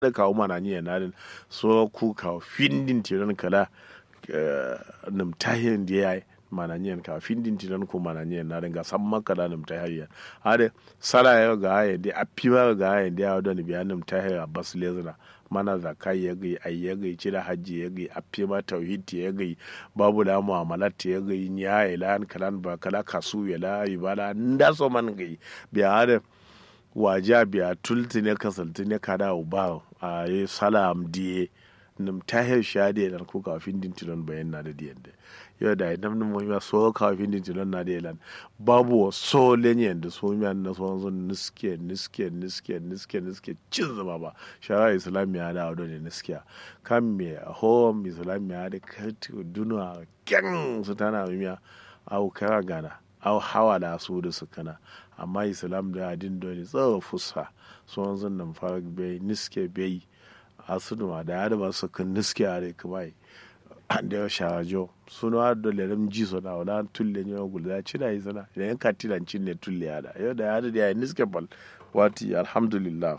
da kawo mana ni na din so ku kawo findin tiran kala num tahirin da yayi mana ni ka findin tiran ko mana ni na din ga san maka da num tahirin ade sala ya ga ya da apiwa ga ya da ya da ni biya num tahirin bas lezuna mana zakai ya gai ai ya gai cira hajji ya gai afi ma tauhid ya gai babu da mu'amalat ya gai ya ila an kalan ba kala kasu ya la ibada nda so man gai biya hada waja biya tulti ne kasalti ne kada uba a yi salam diye nim tahir shade dan ko kafin din tilon bayan na da diyan da yau da idan mun mu so kafin din tilon na da yalan babu so lenyen da so mi na so zon niske niske niske niske niske cin zama ba shara islamiya da wado ne niskiya kan me home islamiya da kati duna kyan su tana miya au kara gana au hawa da su da su kana amma islam da adin dole tsawo fusa so zon nan fara bai niske bai asuduma da ya dama su kan niske a rai kuma da ya sharajo suna har da lerem ji so na wala tulle ne gul da ci da yi sana idan yan katilan cin ne tulle ya da yau da ya da ya niske bal wati alhamdulillah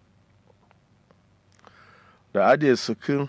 da ade su kan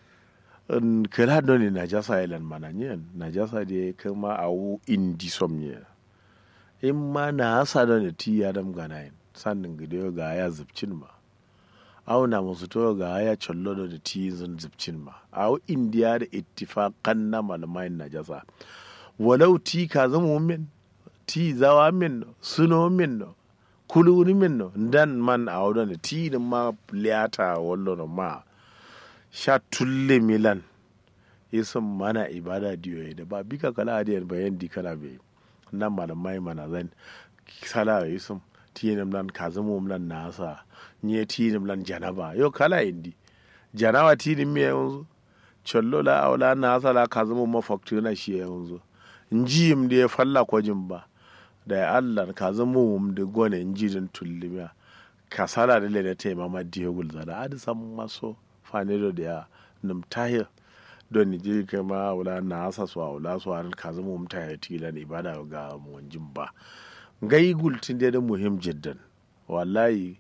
kala don ne najasa ilan mananyen najasa da ya kama a wu indi somniya in ma na hasa da ne ti ya dam ganayin sannin gidiyo ga ya zubcin ma auna musu to ga ya collo da ti zan zubcin ma a indiya da ittifaqan na malamai najasa walau ti ka zama min ti zawa min suno min kuluni min dan man a wadda ti da ma liyata wallo ma sha tulle milan isin mana ibada diyo da ba bika kala adiyan bayan di kana bai nan malamai mana zan sala isin tinim lan kazamo lan nasa nye tinim lan janaba yo kala indi janaba tinim me yanzu chollo la awla nasa la kazamo mafaktu na shi yanzu njim da falla kwajin ba da ya Allah kazamo mum da gone njidin tullimiya kasala da le da te mama diyo gulza da adi sam maso fane da ya num tahir don ni je kai ma awla nasa so awla so an kazamo mum tahir tilan ibada ga mu wanjin ba gai gultin da da muhim jiddan wallahi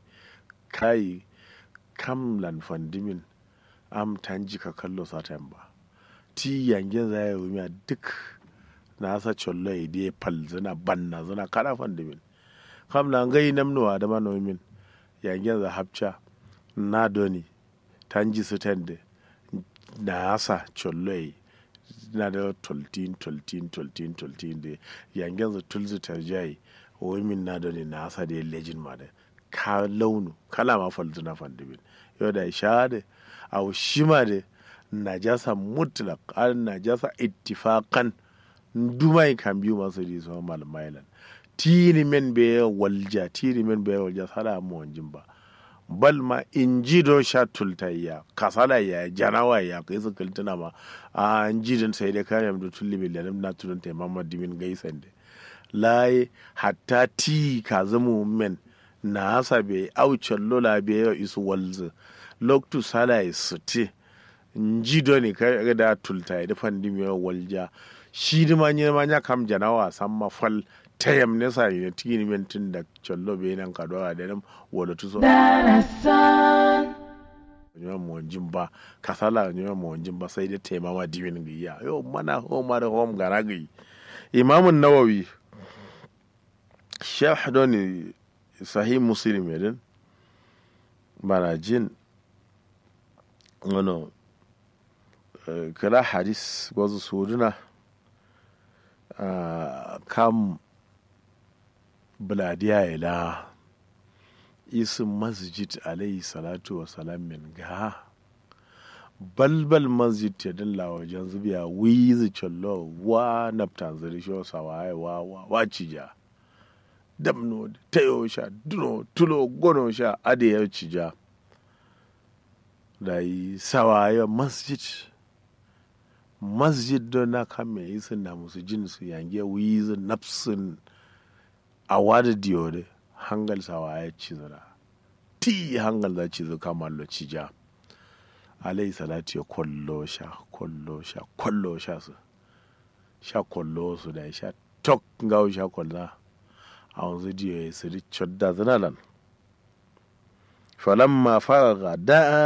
kai kam lan fandimin am tanji ka kallo satan ba ti yangen za ya wumiya duk na sa chollo ya die pal zana banna zana kada fandimin kam na gai namnuwa da manomin yangen za hapcha na doni tanji su tende na sa chollo ya na da toltin toltin toltin toltin da yangen za tulzu tarjayi women na da ne na asa da lejin ma da ka launu kala ma falzu na fandibin yau da sha da a shi ma da najasa mutlaq an najasa ittifaqan dumai kan biyu masu di so malmailan tini men be walja tini men be walja sala mu wanjin ba bal ma inji do sha tultayya kasala ya janawa ya kai su kultuna ma a inji sai da kayan da tulli milanin na tunanta mamad dimin gaisan da laye hatta ti ka zama men na hasa bai aucen lola bai yau isu walzu loktu sala ya suti nji do ne ka da tulta ya dafan dimi yau walja shi di ma ma nya kam janawa san ma fal tayam ne sa ne tini men tun da chollo bai nan ka dora da nan wala tu so nyoma mo wanjin ba kasala nyoma mo wanjin ba sai da taimama dimin giya yau mana ho ma da hom garagi imamun nawawi sharh doni sahih muslim yadin bana jin wano kala hadis wasu suduna kam buladiya ila isin masjid alayhi salatu wa salam min ga balbal masjid ta dilla wajen zubiya wizi challo wa naftan zari shi wasa wa wa wa cija damno tayo sha duno tulo gono sha ade ya cija da yi sawaye masjid masjid don na kame yi sun na musu jin su yange wizi nafsin a wada diyo hangal sawaye ci zara ti hangal za ci zo kamar lo cija alayhi salatu ya kwallo sha kwallo sha kwallo sha su sha kwallo su da sha tok ngawo sha kwalla a wanzu diyo ya siri chodda zanalan falamma faraga da'a